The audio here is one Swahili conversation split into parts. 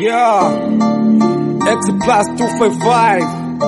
Yeah. X plus 255.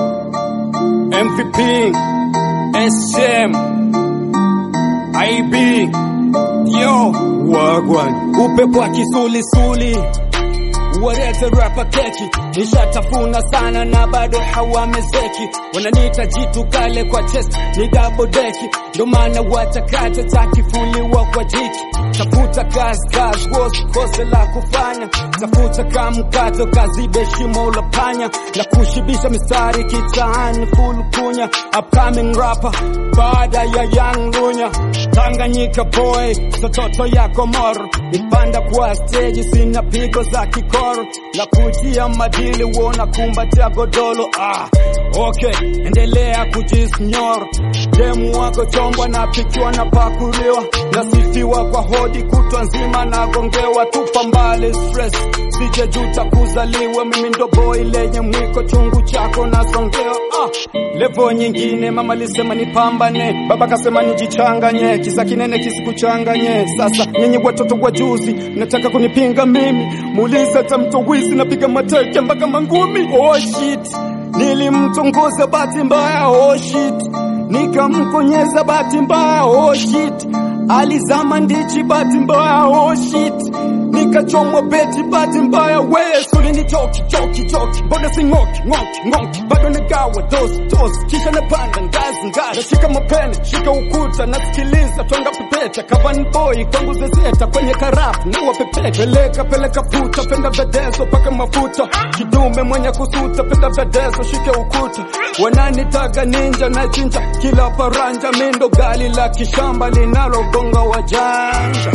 MVP. SM. IB. Yo. Wagwan. Upepo wa kisulisuli. Walete rapa keki, nishatafuna sana na bado hawamezeki. Wananiita jitu kale kwa chest, ni double deki, ndo maana watakata takifuliwa kwa jiki. Tafuta kazi kazi, wosi kose la kufanya, tafuta kamkato kazibe shimo la panya, na kushibisha mistari kitaani full kunya. Upcoming rapper baada ya Young Lunya, Tanganyika boy, sototo yako moro, nipanda kwa stage, sina pigo za kikoro na kujia madili wona kumbatia godolo. Ah, okay, endelea kujisnyor demu wako chombwa na pikiwa na pakuliwa nasifiwa kwa hodi kutwa nzima nagongewa, tupa mbali stress, sije juta kuzaliwa. Mimi ndo boy lenye mwiko chungu chako nasongewa. Ah, levo nyingine mama lisema nipambane, baba kasema nijichanganye, kisa kinene kisikuchanganye. Sasa nyenye watoto wa juzi nataka kunipinga mimi, muulize hata mtowisi napiga mateke mpaka mangumi. Oh shit, nilimtongoza bahati mbaya. Oh shit, nikamkonyeza bahati mbaya. Oh shit, alizama ndichi bahati mbaya. Oh shit, nikachomwa beti bahati mbaya. We suli ni choki choki choki, mbona si ngoki ngoki ngoki, bado nagawa dosi dosi, kisha napanda ngazi ngazi, nashika mapene shika ukuta, nasikiliza twanga pepeta, kavan boy kwangu zezeta kwenye karafu na wapepeta, peleka peleka puta, penda vedezo paka mafuta, kidume mwenye kusuta, penda vedezo shike ukuta, wananitaga ninja na chinja kila paranja, mindo gali la kishamba linalogonga wajanja.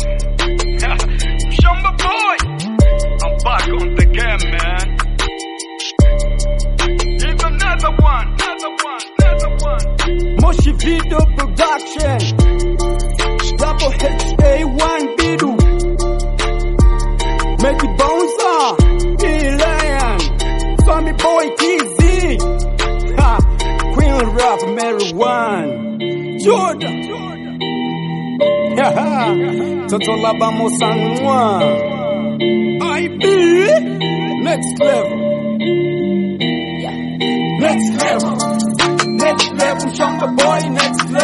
Shamba boy, I'm back on the game, man. Here's another one, another one, another one. Moshi Video Production Double HA1 Bidu Make it bouncer E-Lion Tommy Boy TZ ha, Queen Rap Mary One Jordan Haha, Toto Labamo Sanwa IB Next level Next level Next level Shamba Boy Next level